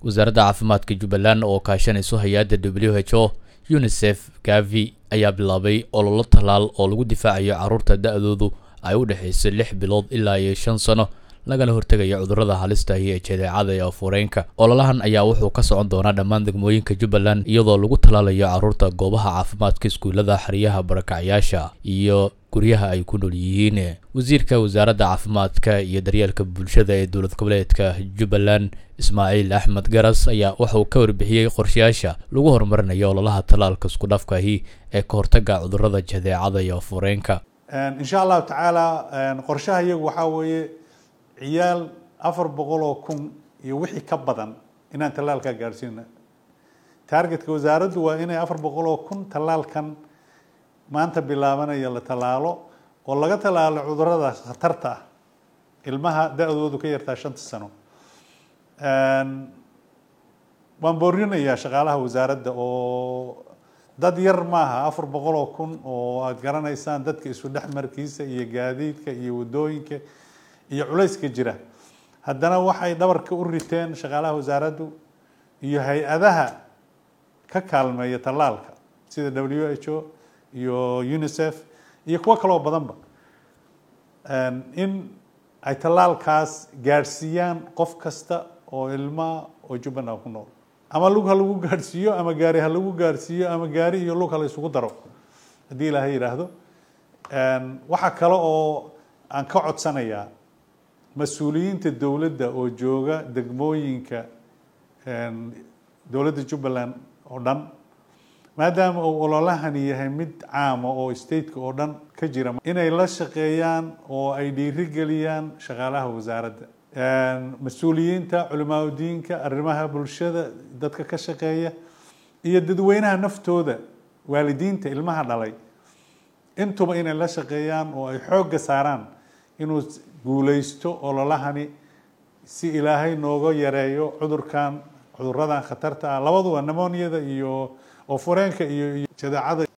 wasaaradda caafimaadka jubbaland oo kaashanayso hay-adda w h o unisef gavi ayaa bilaabay ololo tallaal oo lagu difaacayo carruurta da-doodu ay u dhexayso lix bilood ilaa iyo shan sano lagana hortegayo cudurrada halista iyo jadeecada ee afureenka ololahan ayaa wuxuu ka socon doonaa dhammaan degmooyinka jubbaland iyadoo lagu tallaalayo carruurta goobaha caafimaadka iskuullada xeryaha barakacyaasha iyo guryaha ay ku nool yihiin wasiirka wasaaradda caafimaadka iyo daryeelka bulshada ee dowlad goboleedka jubbaland ismaaciil axmed garas ayaa waxauu ka warbixiyey qorshayaasha lagu horumarinayo ololaha tallaalka isku dhafkahi ee ka hortaga cudurrada jadeecada iyo afureenka insha allahu tacaala qorshaha iyagu waxaa weeye ciyaal afar boqol oo kun iyo wixii ka badan inaan tallaalkaa gaadhsiina taargetka wasaaraddu waa inay afar boqol oo kun tallaalkan maanta bilaabanaya la tallaalo oo laga tallaalo cudurrada khatarta ah ilmaha da-doodu ka yartaa shanta sano waan boorinayaa shaqaalaha wasaaradda oo dad yar maaha afar boqol oo kun oo aada garanaysaan dadka isu dhexmarkiisa iyo gaadiidka iyo waddooyinka iyo culayska jira haddana waxay dhabarka u riteen shaqaalaha wasaaraddu iyo hay-adaha ka kaalmeeya tallaalka sida w h o iyo unisef iyo kuwo kaloo badanba in ay tallaalkaas gaadhsiiyaan qof kasta oo ilmaa oo jubbaland ku nool ama lug ha lagu gaadhsiiyo ama gaari ha lagu gaadhsiiyo ama gaari iyo lug ha la isugu daro haddii ilaahay yidhaahdo waxaa kale oo aan ka codsanayaa mas-uuliyiinta dowladda oo jooga degmooyinka dowladda jubbaland oo dhan maadaama uu ololahani yahay mid caama oo stateka oo dhan ka jira inay la shaqeeyaan oo ay dhiirigeliyaan shaqaalaha wasaaradda mas-uuliyiinta culimaadudiinka arrimaha bulshada dadka ka shaqeeya iyo dadweynaha naftooda waalidiinta ilmaha dhalay intuba inay la shaqeeyaan oo ay xoogga saaraan inuu guuleysto ololahani si ilaahay nooga yareeyo cudurkan cuduradan khatarta ah labaduba nemoniada iyo oo fureenka iyo jadeecada